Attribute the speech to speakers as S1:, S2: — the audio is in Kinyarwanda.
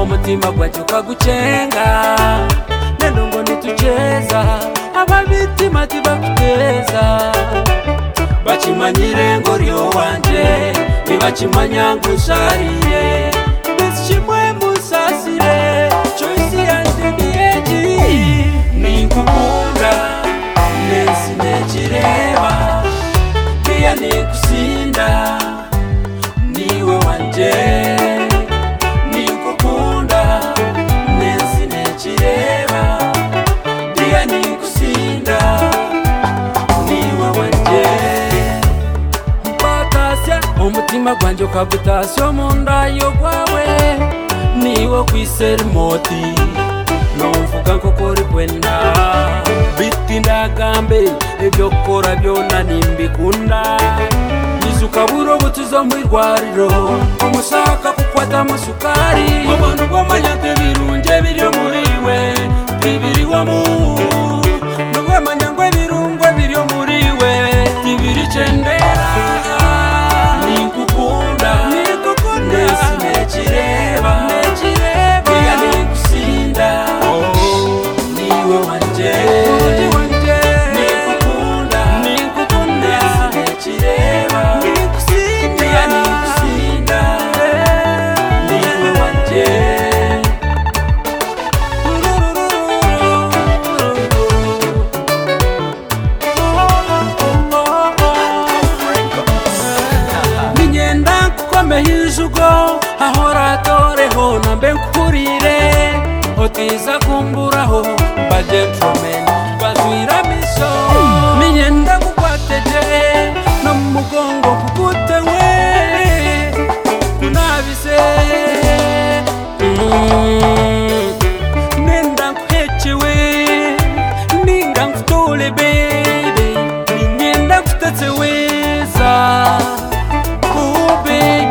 S1: umutima gwacu kagucenga nendo ngo ntituceza ababitima tibakuteza bakimanyire ngo uri uwanje ntibakimanya ngo usariye mbese ishimwe musasire choisi yanje niyeji nikukunda nesi nekireba niya nikusinda niwe wanje nikukunda nesi nekireba ndiye nikusinda niwe wanje kukwatashya umutima gwanjye ukagutashya omunda yo gwawe niwo kwiserimoti numvuga nk'ukuri kwenda bitindagambe ibyo kukora byona nimbikunda nize ukabura ubutizo mu irwariro umushaka kukwadamo sukari ubona ubwomanyate birunge biri muri we ntibiriwamo n'ubwomanyangwe birungwe biri muri we ntibiricendera nikukunda nikukunda nesi nekireba nekireba iya nikusinda niwe wanje niwe wanje nikukunda nikukunda kireba nikusinda nikusinda niwe wanje ninyenda nkukomeye ijugo ahora atoreho nambe nkukurire otiza kumburaho mba gentleman bazwira miso ninyenda kukwateje no mu mugongo kugutewe kunabise Mm. nenda nkuhecewe ninga nkutole bebe ninyenda kuteteweza Oh baby